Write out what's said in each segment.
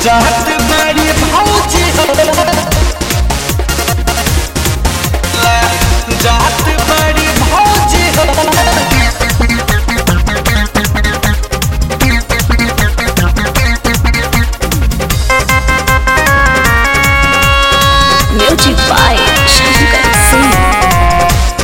जात बड़ी भौजी हो जात बड़ी भौजी हो Music by Shankar Singh.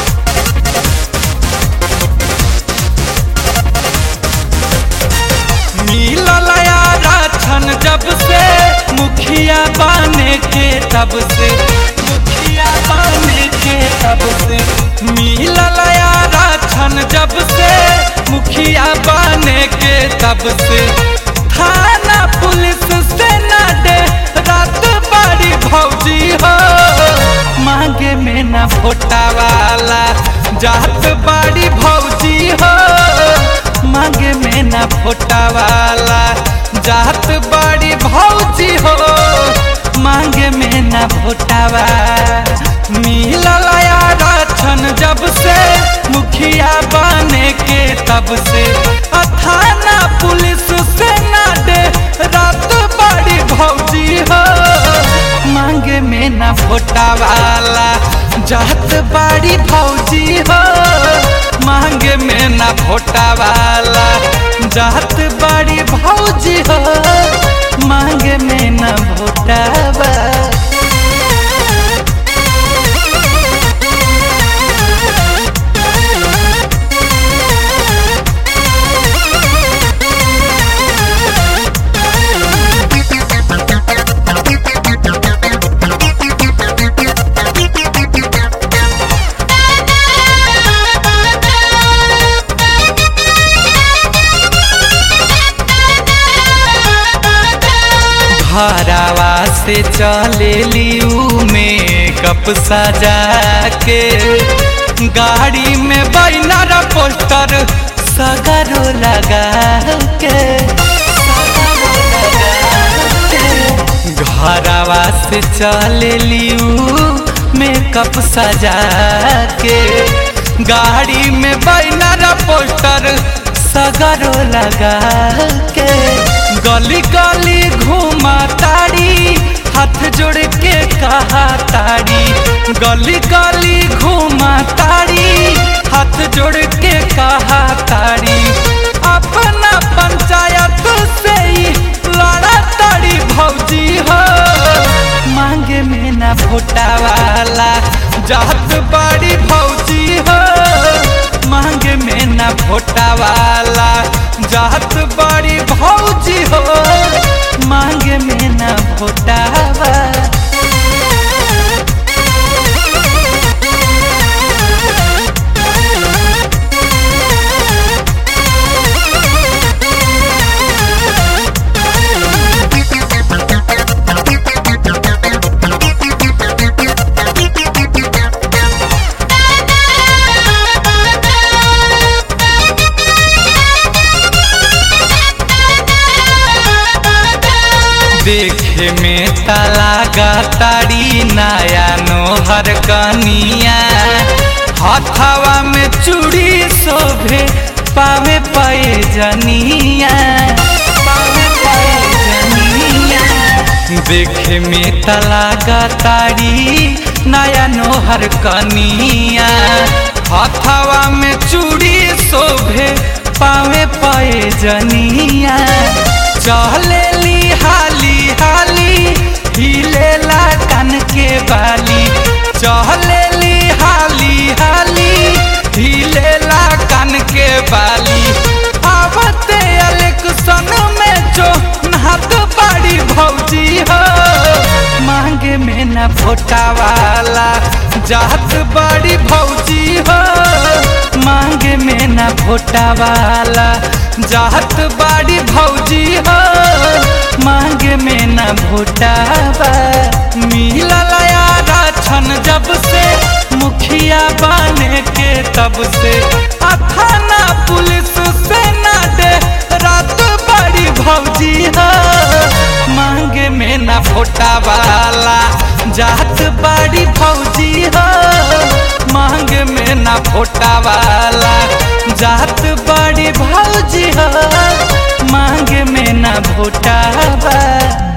मिलल यारा छन जब से मुखिया बने के तब से मुखिया बने के तब से मिलल यारा छन जब से मुखिया बने के तब से थाना पुलिस से न दे रात बड़ी भौजी हो मांगे में न फोटा वाला जात बड़ी भौजी हो मांगे में न फोटा वाला जात बड़ी भौजी हो मांगे में न फोटावा मिलल यारा छन जब से मुखिया बने के तब से आ थाना पुलिस से ना दे रात बड़ी भौजी हो मांगे में न फोटावाला जात बड़ी भौजी हो मांगे में न फोटावाला जात बड़ी भौजी हो मांगे में न फोटावा घरावा से चले लियू में कप सजा के गाड़ी में बैनर पोस्टर सगरो लगा के घरावा से चले लियू में कप सजा के गाड़ी में बैनर पोस्टर सगरो लगा के गली गली घूमा ताड़ी हाथ जोड़ के कहा ताड़ी गली गली घूमा ताड़ी हाथ जोड़ के कहा ताड़ी अपना पंचायत से ही लड़ा ताड़ी भौजी हो मांगे में ना फोटा वाला जात बड़ी भौजी हो मांगे में ना फोटा वाला जात बड़ी भौजी हो मांगे में ना फोटावा देखे में तलागा तारी नया नोहर कनिया हथवा में चूड़ी शोभे पावे पाए जनिया पावे पाए जनिया देखे में तलागा तारी नया नोहर कनिया हथवा में चूड़ी शोभे पावे पाए जनिया चले ली हाली हाली हिलेला कान के बाली चले ली हाली हाली हिलेला कान के बाली आवते इलेक्शन में जो नहात बड़ी भौजी हो मांगे में न फोटा वाला जात बड़ी भौजी हो मांगे में न फोटा वाला जात बड़ी भौजी हो मांगे में न भोटावा मिलल यारा छन जब से मुखिया बने के तब से आ थाना पुलिस से ना दे रात बड़ी भौजी हो मांगे में न फोटा वाला जात बड़ी भौजी हो मांग में न फोटा वाला जात बड़ी भौजी हो मांग में न भोटा बाबा